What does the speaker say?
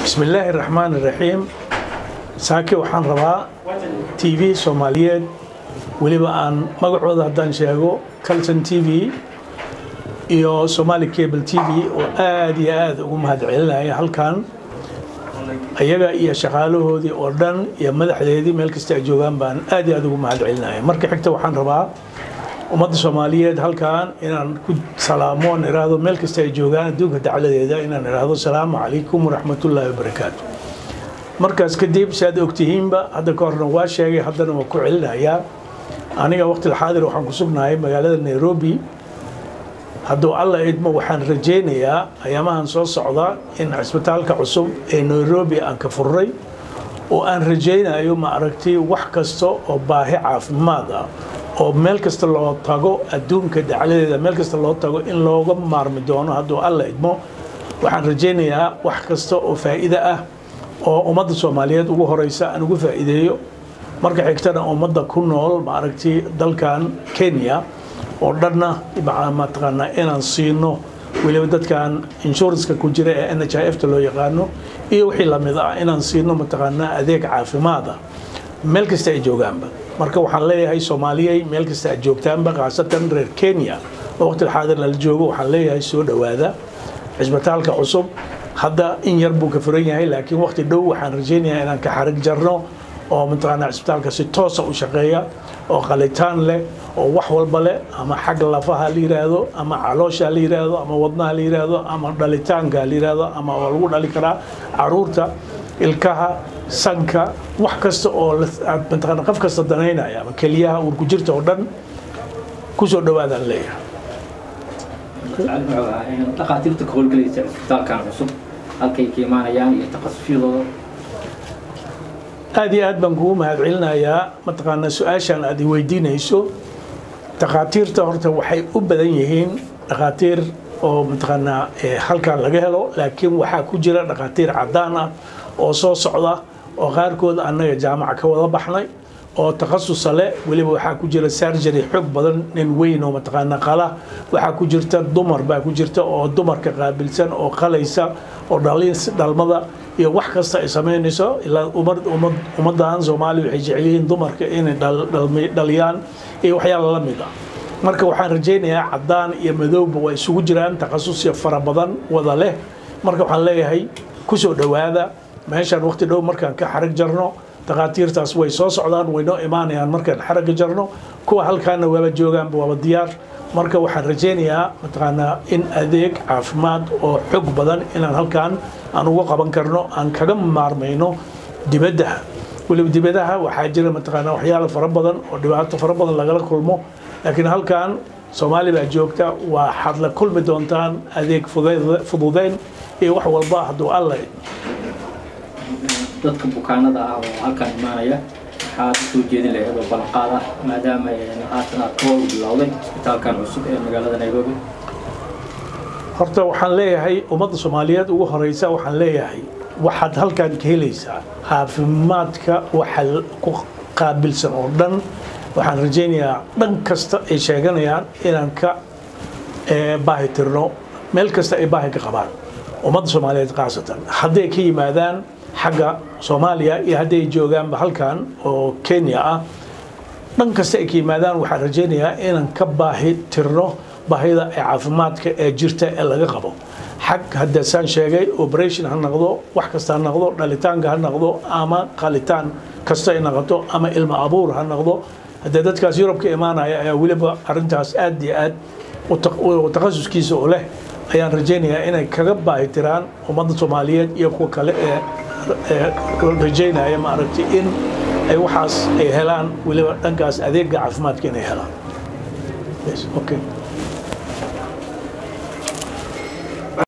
bismillaahi raxmaan iraxiim saake waxaan rabaa t v soomaaliyeed weliba aan magacooda haddaan sheego calton t v iyo somali cable t v oo aad iyo aad ugu mahad celinaya halkan ayaga iyo shaqaalahoodii oo dhan iyo madaxdeedii meel kasta ay joogaan baan aad iyo aad ugu mahad celinaya marka xigta waxaan rabaa ummadda soomaaliyeed halkan inaan ku salaamo on iraahdo meel kasta ay joogaan adduunka dacladeeda inaan iraahdo salaamu calaykum waraxmatullaahi wabarakaatu markaas kadib si aad ogtihiinba hadda ka horna waa sheegay haddana waa ku celinayaa aniga waqti xaadir waxaan ku sugnahay magaalada nairobi hadduu alla idmo waxaan rajaynayaa ayaamahan soo socda in cisbitaalka cusub ee nairobi aan ka furray oo aan rajaynayo ma aragtay wax kasta oo baahi caafimaad ah oo meel kasta loo tago adduunka dacladeeda meel kasta loo tago in looga maarmi doono hadduu alla idmo waxaan rajaynayaa wax kasta oo faa'iide ah oo ummadda soomaaliyeed ugu horeysa aan ugu faa'iideeyo marka xigtana ummadda ku nool ma aragtay dalkan kenya oo dhanna mataqaanaa inaan siino weliba dadkan inshuranska ku jira ee n h i f ta loo yaqaano iyo wixii lamid ah inaan siino mataqaanaa adeeg caafimaad ah meel kasta ay joogaanba marka waxaan leeyahay soomaaliyey meel kasta aad joogtaanba khaasatan reer kenya oo waqtiga xaadir lala joogo waxaan leeyahay soo dhowaada cisbitaalka cusub hadda in yar buu ka furan yahay laakiin waqti dhow waxaan rajaynayaa inaan ka xarig jarno oo mataqaanaa cisbitaalka si toosa u shaqeeya oo qalitaan leh oo wax walba leh ama xagga lafaha la yiraahdo ama caloosha la yiraahdo ama wadnaha la yiraahdo ama dhalitaanka la yiraahdo ama waa lagu dhali karaa caruurta ilkaha sanka wax kasta oo mataqaana qof kasta danaynaya ama keliyaha uurku jirta oo dhan kusoo dhawaadaan leeyahay dhakhaatiirta ka howlgelaysa cisbitaalkan cusub halkay ka imaanayaan iyo takhasushyadooda aad iyo aad baan kugu mahad celinayaa mataqaanaa su-aashaan aad i weydiinayso dhakhaatiirta horta waxay u badan yihiin dhakhaatiir oo mataqaanaa halkan laga helo laakiin waxaa ku jira dhakhaatiir caddaan ah oo soo socda oo qaarkood annaga jaamaca ka wada baxnay oo takhasusa leh weliba waxaa ku jira sargery xoog badan nin weyn oo mataqaanaa qala waxaa ku jirta dumar baa ku jirta oo dumarka qaabilsan oo qalaysa oo dhalmada iyo wax kasta ay samaynayso ilaa ummaddan soomaaliya waxay jecel yihiin dumarka inay dhaliyaan iyo waxyaala la mid ah marka waxaan rajaynayaa caddaan iyo madowba waa isugu jiraan takhasusya fara badan wada leh marka waxaan leeyahay kusoo dhowaada meeshaan waqti dhow markaan ka xarig jarno takhaatiirtaas way soo socdaan waynoo imaanayaan markaan xaragga jarno kuwa halkaana waaba joogaanba waaba diyaar marka waxaan rajaynayaa mataqaanaa in adeeg caafimaad oo xog badan inaan halkan aan uga qaban karno aan kaga maarmayno dibaddaha weliba dibadaha waxaa jira mataqaanaa waxyaala fara badan oo dhibaato fara badan lagala kulmo laakiin halkan soomaali baa joogta waxaad la kulmi doontaan adeeg fududeyn iyo wax walba hadduu alla dadka bukaanada ah oo halkan imaanaya waxaad usoo jeedin lahayd oo ballanqaad ah maadaama haatan aad ka howl bilowday cisbitaalkan cusub ee magaalada nairobi horta waxaan leeyahay ummadda soomaaliyeed ugu horeysa waxaan leeyahay waxaad halkan ka helaysaa caafimaadka waxa ku qaabilsan oo dhan waxaan rajaynayaa dhan kasta ay sheeganayaan inaan ka baahi tirno meel kasta ay baahi ka qabaan ummadda soomaaliyeed khaasatan hadday ka yimaadaan xagga soomaaliya iyo hadday joogaanba halkan oo kenya ah dhan kasta ay ka yimaadaan waxaan rajaynayaa inaan ka baahi tirno baahida ee caafimaadka ee jirta ee laga qabo xag haddasaan sheegay operation ha noqdo wax kasta ha noqdo dhalitaanka ha noqdo ama qalitaan kasta ay noqoto ama ilmo abuur ha noqdo haddee dadkaas yurub ka imaanaya ayaa weliba arrintaas aad iyo aad takhasuskiisa oo leh ayaan rajaynayaa inay kaga baahi tiraan ummadda soomaaliyeed iyo kuwa kale ee rajaynaya ma aragtay in ay waxaas ay helaan weliba dhankaas adeega caafimaadka inay helaan okay